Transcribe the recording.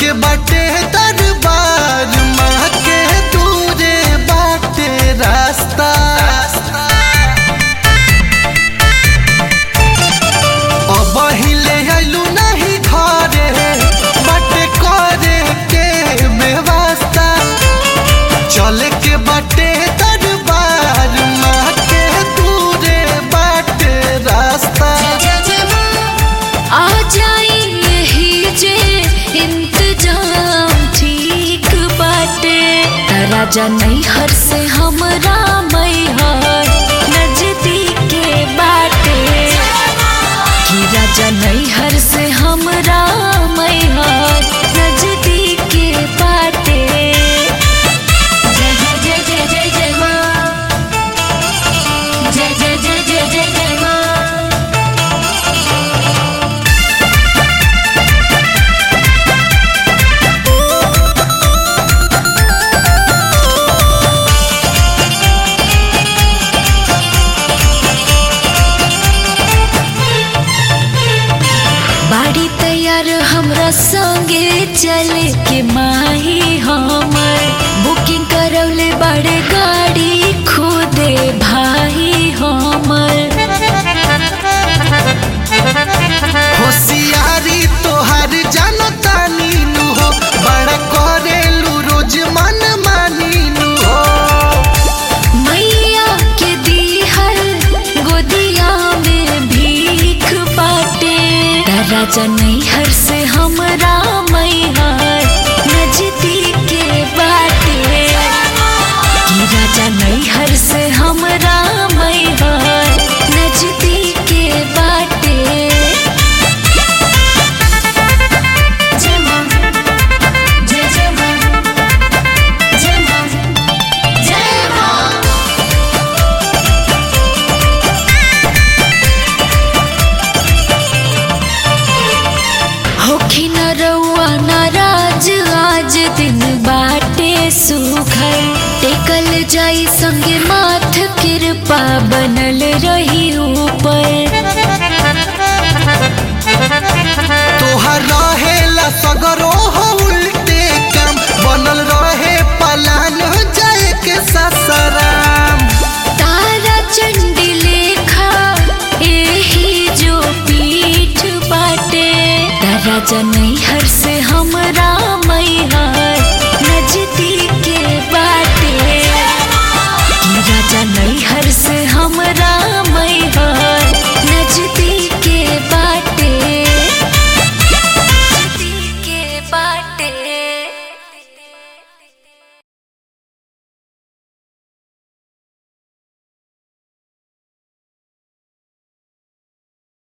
के बाटे दरबार माँ के दूरे बाटे रास्ता अब हिले आइलू नहीं घरे बाटे करे के व्यवस्था चले के बाटे दरबार माँ के दूरे बाटे रास्ता आ जाई यही जे इंतजाम ठीक बाटे राजा नैहर से हमरा मैहर नजदीक के बाटे कि राजा नैहर से हमरा मैहर नजदीक के बाटे जय जय जय जय जय जय माँ जय जय जय जय जय जय माँ बाड़ी तैयार हमरा संगे चले के माही हमर बुकिंग करौले बड़े गाड़ी खुदे भाई हमर होशियारी तोहार जानता नीनू हो बड़ा करेलू रोज मन मानीनू हो मैया के दीहल गोदिया में भीख बाटे राजा नैहर से हमरा मैहर नजदीक के बाटे कि राजा नैहर से हमरा मैहर नजदीक के बाटे जय माँ जय जय माँ जय माँ जय माँ होखी न रउआ नाराज आज दिन बाटे सुखल टेकल जाई संगे माथ कृपा बनल रही ऊपर तोहर रहेला सगरो हो उल्टे काम बनल रहे पलान जाए के ससराम तारा चंडी लेखा एही जो पीठ बाटे राजा नैहर से हमरा